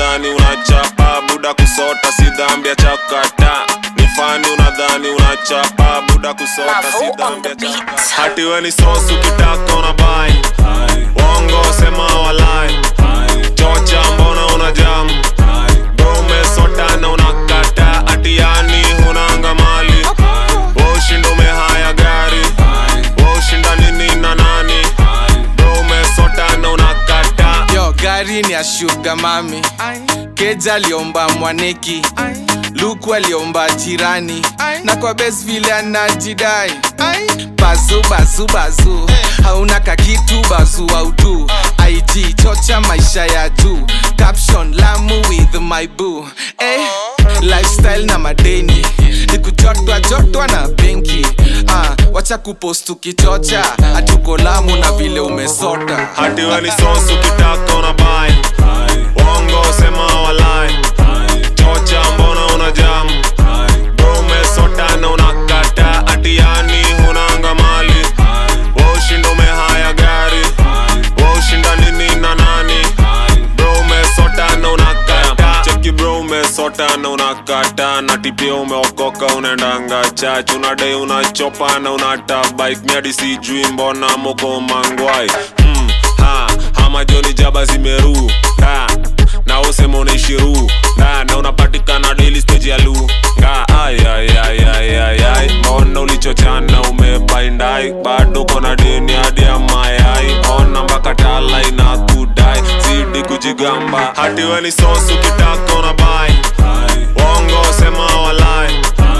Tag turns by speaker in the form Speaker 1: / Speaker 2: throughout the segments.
Speaker 1: unadhani unachapa buda kusota si dhambi ya chakata ni fani unadhani unachapa buda kusota si
Speaker 2: Mavo on
Speaker 1: dhambi
Speaker 2: the
Speaker 1: ya
Speaker 2: beat.
Speaker 1: chakata hati we ni sosu kitaka unabai wongo sema walai chocha mbona una jamu Bro umesota na unakata ati yani hunanga mali woshinda umehaya gari woshinda nini na nani Bro umesota na unakata
Speaker 3: yo gari ni ya shuga mami keja aliomba mwaneki luku aliomba jirani na kwa bes vile anajidai bazu bazu bazu hauna kakitu bazu audu ig chocha maisha ya juu caption lamu with my boo eh, lifestyle na madeni ni kujotwa jotwa na benki ah, wacha kupost ukichocha hatuko lamu na vile umesota
Speaker 1: hati we ni sosu kitaka unabai wongo sema walai chocha mbona una jamu Bro umesota na unakata ati yani hunanga mali woshinda umehaya gari woshinda nini na nani bro umesota na unakata cheki bro umesota na unakata na tipia umeokoka unaendanga chach unadai unachopa na unata bike miadi sijui mbona moko mangwai mm, ha, hama joni jaba zimeru ha, na usema unaishiru na, na unapatikana daily stage ya lu nga ay, ay, ay, ay, ay, ay. mbona ulichochana umebaindai bado kona deni hadi ya mayai ona mpaka tala ina kudai zidi kujigamba hati we ni sosu kitaka unabai wongo sema walai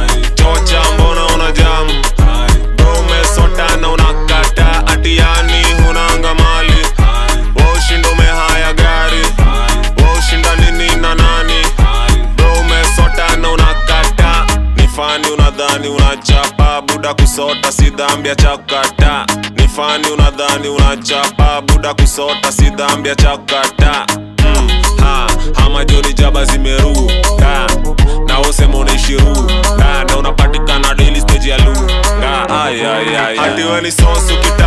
Speaker 1: chocha mbona una jamu bro umesota na unakata ati yani hunanga mali woshinda umehaya gari woshinda nini na nani bro umesota na unakata ni fani unadhani unachapa buda kusota si dhambi ya chakata ni fani unadhani unachapa buda kusota si dhambi ya chakata mm, ha, hama joni jaba zimeru ha, na usema unaishiru ha, na unapatikana daily stage ya lu nga ay, ay, ay, hati we ni sosu kita